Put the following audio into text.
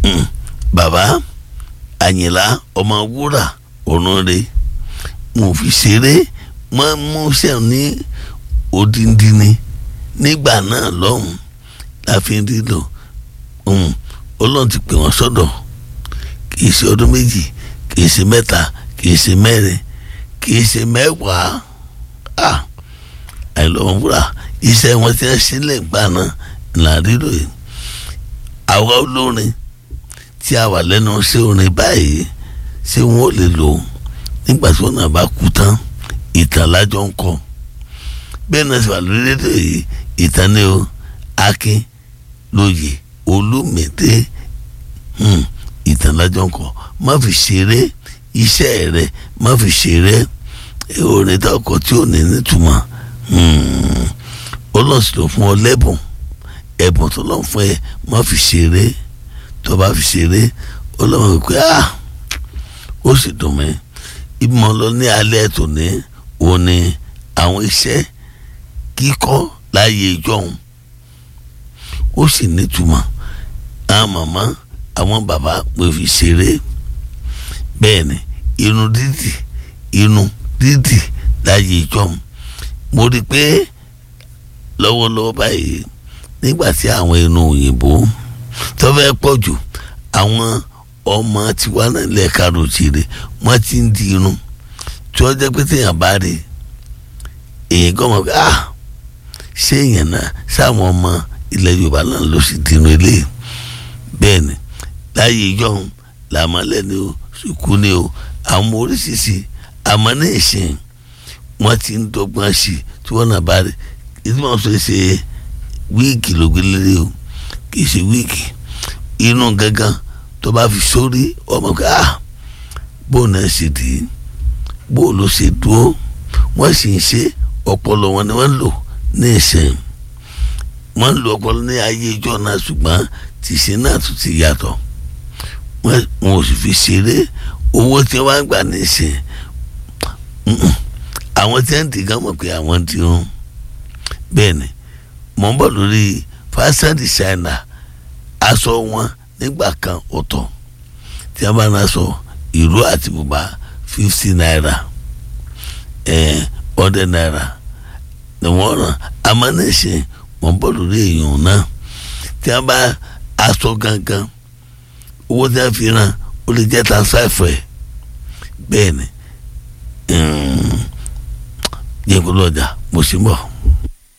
bàbá àyìnlá ọmọ wúrà òrùnre mo fi ṣeré mọ mú sẹ́wọ̀n ní odindi ni nígbà náà lọ́hùn la fi ń dídò ọlọ́run ti pè wọ́n sọ́dọ̀ kì í ṣe ọdún méjì kì í ṣe mẹ́ta kì í ṣe mẹ́rin kì í ṣe mẹ́wàá àìlọ́wọ́n wúrà iṣẹ́ wọn ti ń sílẹ̀ gbà náà là dídò yìí àwa olórin tí a wà lẹ́nu ṣé orin báyìí ṣé wọn ò lè lò nígbà tí wọn náà bá kú tán ìtàn lájọ ń kọ bẹ́ẹ̀ náà sì wà lórí rédíò yìí ìtàn ni o akin lóye olúmẹ̀dé ìtàn lájọ ń kọ má fi ṣeré iṣẹ́ rẹ má fi ṣeré orin tó kọ tí ò ní nítumọ̀ ọlọ́sìn ló fún ọ lẹ́bùn ẹ̀bùn tó lọ́n fún ẹ má fi ṣeré tó bá fi ṣeré ọlọ́run pé ah ó sì dùn mí ìmọ̀ lọ ní alẹ́ tòní òun ni àwọn iṣẹ́ kíkọ́ láàyè ìjọhún ó sì nítumọ̀ àwọn màmá àwọn bàbá pé fi ṣeré bẹ́ẹ̀ ni irun dídì irun dídì láàyè ìjọhún mo rí i pé lọ́wọ́lọ́wọ́ báyìí nígbà tí àwọn irun òyìnbó tó fẹ́ pọ̀ jù àwọn ọmọ tiwa náà lẹ́ẹ̀ka ròjìrè wọ́n ti ń di irun tí wọ́n jẹ́ pé téèyàn bá rí èyàn gan mọ̀ pé ah ṣé èèyàn náà sáwọn ọmọ ilẹ̀ yorùbá náà ló sì di irun eléyìí bẹ́ẹ̀ ni láyé ìjọhún làmọ́lẹ̀ ni o sùkú ni o àwọn oríṣiríṣi àmọ́ ní ìsìn wọ́n ti ń dọ́gbọ́n sí i tí wọ́n náà bá rí ìdí wọn sọ ṣe wíìgì ló gbé lé o kì í ṣe wíìgì inú gángan tó bá fi sórí ọmọ ká bóun náà ṣe dì í bóun ló ṣe dúró wọ́n sì ń ṣe ọpọlọ wọn ni wọ́n lò ní ìsìn wọ́n ń lo ọpọlọ ní ayé ìjọ náà ṣùgbọ́n tìṣe náà tún ti yàtọ̀ wọn ò sì fi ṣeré owó tí wọ́n gbà ní ìsìn àwọn tí wọ́n ti gán mọ̀ pé àwọn ti rún bẹ́ẹ̀ ni mọ̀ ń bọ̀ lórí fashion designer aṣọ wọn nígbà kan ọ̀tọ̀ tí a bá ń aṣọ ìró àti bùbá fifty naira hundred naira ni wọ́n ràn amánẹ́sẹ̀ wọ́n bọ̀ lórí èèyàn náà tí a bá aṣọ gangan owó tí a fi ràn ó lè jẹ́ tan five ẹ̀ bẹ́ẹ̀ ni yẹn kó lọ́jà mo sì ń bọ̀.